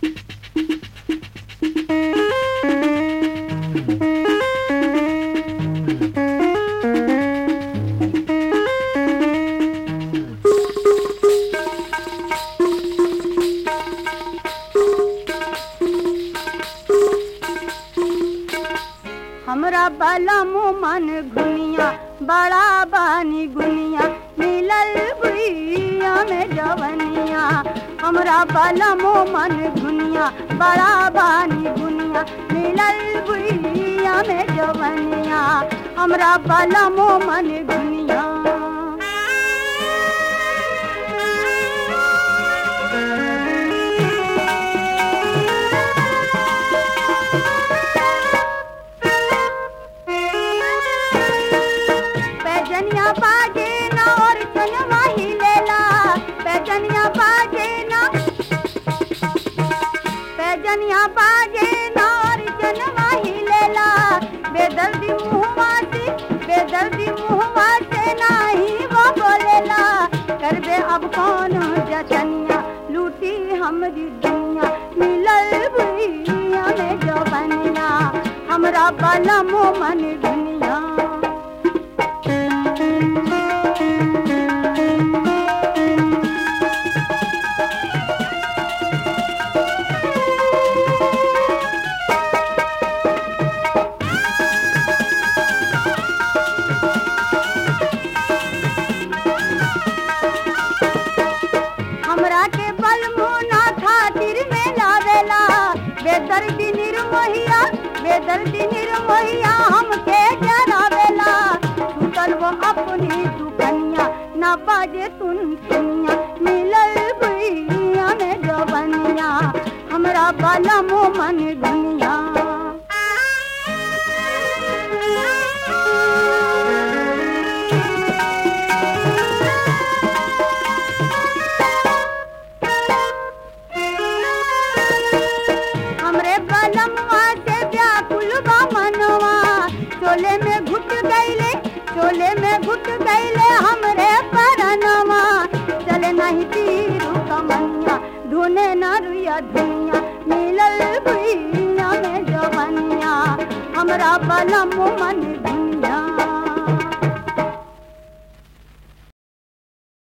हमरा बलम मन घुनिया बड़ा बानी गुनिया मिलल भुइया में जवनिया हमरा बलम मन घुनिया बड़ा बानी गुनिया मिलल भुइया में जवनिया हमरा बलम मन घुनिया पैजनिया बाजे ना और चनवा ही लेला पैजनिया बाजे ना पैजनिया बाजे ना और चनवा ही लेला बेदर्दी मुहवा से बेदर्दी मुहवा से नाही वो बोलेला करबे अब कौन जतनिया लूटी हमरी दुनिया मिलल भुइया में जवनिया हमरा बलम मन दुनिया हमरा के बल मुना खातिर में लावेला बेदर्दी निर्मोहिया बेदर्दी निर्मोहिया हमके जरावेला छूटल वो अपनी दुकनिया ना बाजे तुन सुनिया मिलल भुइया में जवनिया हमरा बलम मन दुनिया हमरे बलमवा से व्याकुल बा मनवा चोले में घुट गईले चोले में घुट गईले हमरे परनवा चले नहीं तीरू कमनिया ढूने न रुया धुनिया मिलल भुइया में जवनिया हमरा बलम मन धुनिया